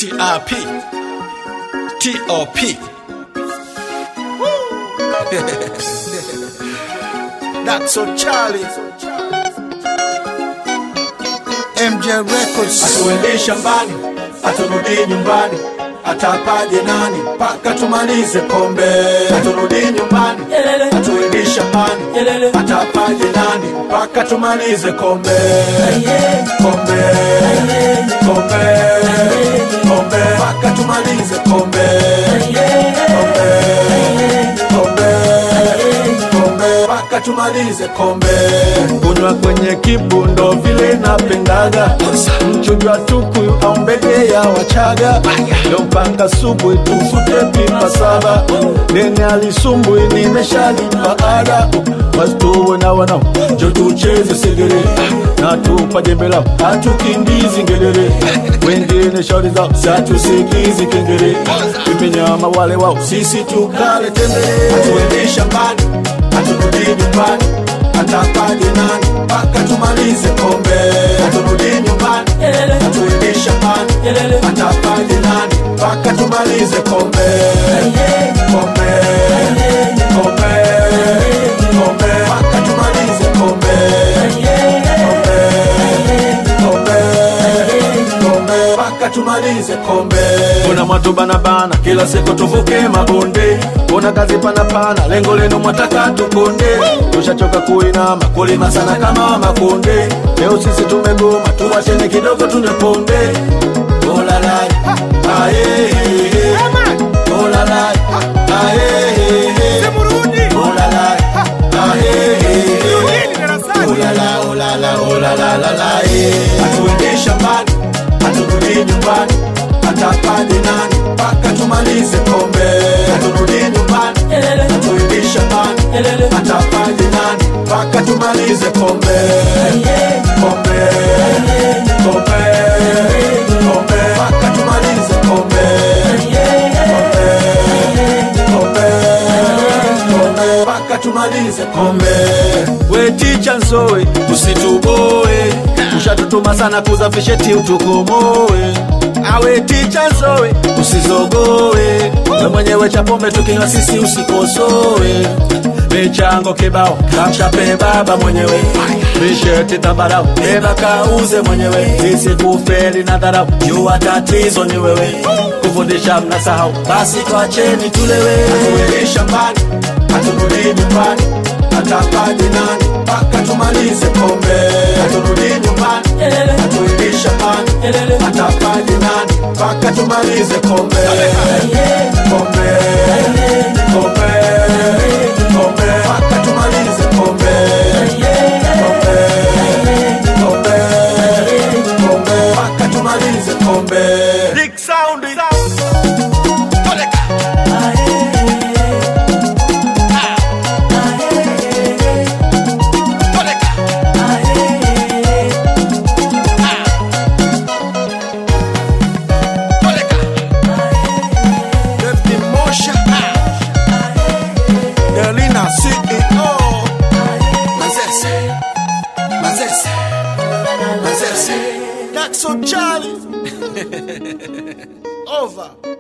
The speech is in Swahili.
TRP TOP That's so Charlie MJ Records Atuende shambani, aturudi nyumbani, atapaje nani mpaka tumalize kombe. Aturudi nyumbani, atuende shambani, atapaje nani mpaka tumalize kombe. Kombe, kombe, kombe, mpaka tumalize kombe. Kombe, kombe, kombe, mpaka tumalize kombe. Kunywa kwenye kibundo vile napendaga, mchujo wa tukuyu au mbege ya Wachaga, leo mpaka subuhi tufute pipa saba, nene alisumbui nimeshalipa ada, wasituwe na wanao njo tucheze segere na tupa jembe lao hatukimbizi ngedere, wengine shauri zao satusikizi kengere, imenyama wale wao sisi tukale tembele, hatuendi shambani haturudi nyumbani atapaje nani mpaka tumalize kombe haturudi nyumbani hatuendi shambani atapaje nani mpaka tumalize kombe kombe kombe kombe mpaka tumalize kombe kombe kombe kombe mpaka tumalize kombe kuna mwatu banabana kila siku tuvuke mabonde kuna kazi panapana lengo lenu mwataka tukonde tushachoka kuinama kulima sana kama makonde leo sisi tumegoma tuwachene kidogo tuneponde olalai aye olalai aye olalai aye Ulala, ulala, ulala, lala, eh. Hatuendi shambani, haturudi nyumbani, atapaje nani mpaka tumalize kombe. Haturudi nyumbani, hatuendi shambani, atapaje nani mpaka tumalize kombe. Kombe, kombe, kombe, mpaka tumalize kombe. Kombe, kombe, kombe, mpaka tumalize kombe. We ticha nsowe, usituboe, ushatutuma sana kuzafisheti utukomoe. Awe ticha nsowe, usizogoe, we mwenyewe cha pombe tukinywa sisi usikosoe. Michango kibao kamshape baba mwenyewe, misheti tambarau beba kauze mwenyewe, sisi kufeli na dharau, jua tatizo ni wewe, kufundisha mnasahau, basi twacheni tulewe. Hatuendi shambani, haturudi nyumbani, atapaje nani mpaka tumalize kombe. Haturudi nyumbani, hatuendi shambani, atapaje nani mpaka tumalize kombe. Kombe, kombe, kombe, mpaka tumalize kombe. Kombe, kombe, kombe, mpaka tumalize kombe. Big sound. David Mosha Delina CEO Mazese Mazese Mazese That's so Charlie Over